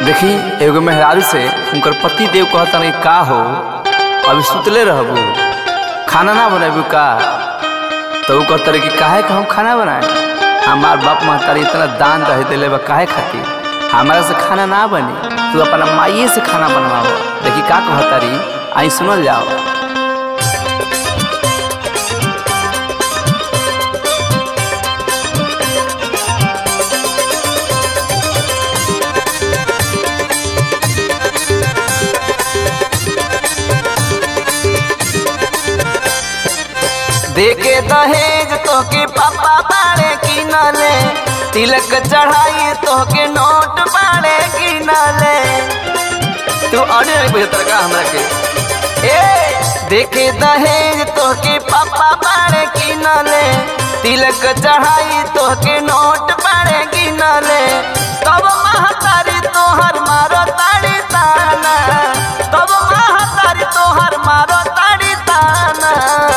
देखी एगो मेहरारू से उनकर पति देव कहता नहीं का हो अभी सुतले रहबू खाना ना बनाबू का तो वो कहता रहे कि काहे का हम खाना बनाए हमार बाप महतारी इतना दान रहे दिले बा काहे खातिर हमारा से खाना ना बनी तू अपना माइये से खाना बनवाओ देखी का कहता रही आई सुनल जाओ देके दहेज तोके पापा बाड़े किनले तिलक चढ़ाई तोके नोट बाड़े किनले तू अरे बुझतर का हमरा के ए देखे दहेज तोके पापा बाड़े किनले तिलक चढ़ाई तोके नोट बाड़े किनले तब महतारी तोहर मारो ताड़ी ताना तब महतारी तोहर मारो ताड़ी ताना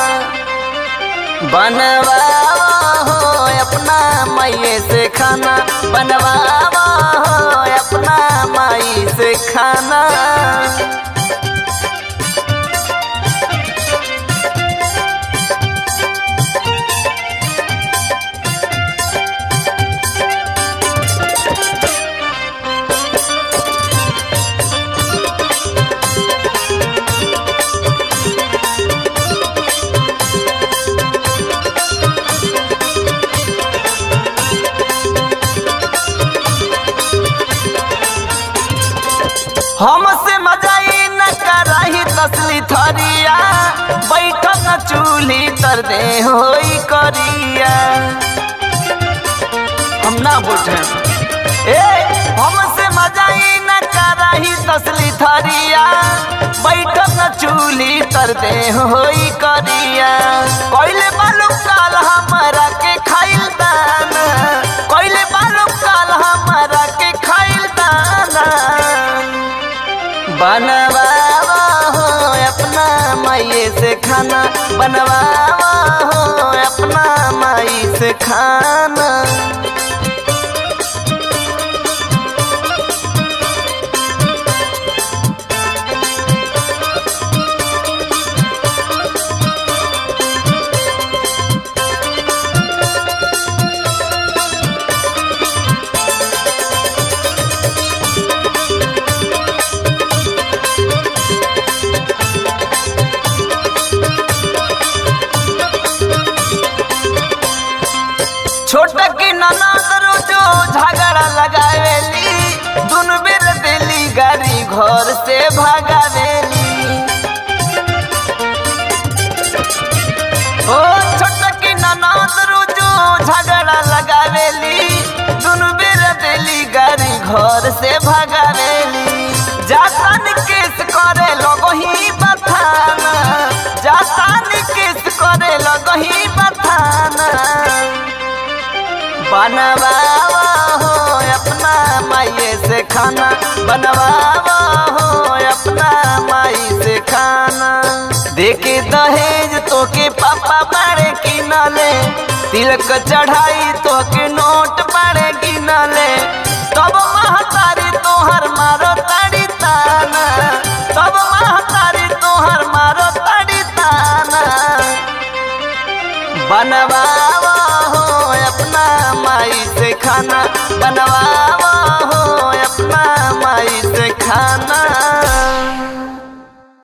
बनवावा हो अपना माई से खाना बनवावा हो अपना माई से खाना हमसे मजाई न कराही तसली थरिया बैठक न चूल्ही तर दे होई करिया हम ना बोझे ए हमसे मजाई न कराही तसली थरिया बैठक न चूल्ही तर दे होई करिया कोइले बालू काल हमरा के खाइल दाना कोइले बालू काल हमरा के खाइल दाना बनवावा हो अपना माई से खाना बनवावा हो अपना माई से खाना छोटा की ननद रोजो झगड़ा लगावेली दुनु बेर देली गाड़ी घर से भागावेली ओ छोटा की ननद रोजो झगड़ा लगावेली दुनु बेर देली गाड़ी घर से भागावेली जातान केस करे लगही बथाना जातान केस करे लगही बथाना बनवावा हो अपना माई से खाना बनवावा हो अपना माई से खाना देके दहेज तोके पापा बाड़े किनले तिलक चढ़ाई तोके नोट बाड़े गिनले तब महतारी तोहर मारो ताड़ी ताना तब महतारी तोहर मारो ताड़ी ताना बनवावा हो अपना माई से खाना बनवावा हो अपना माई से खाना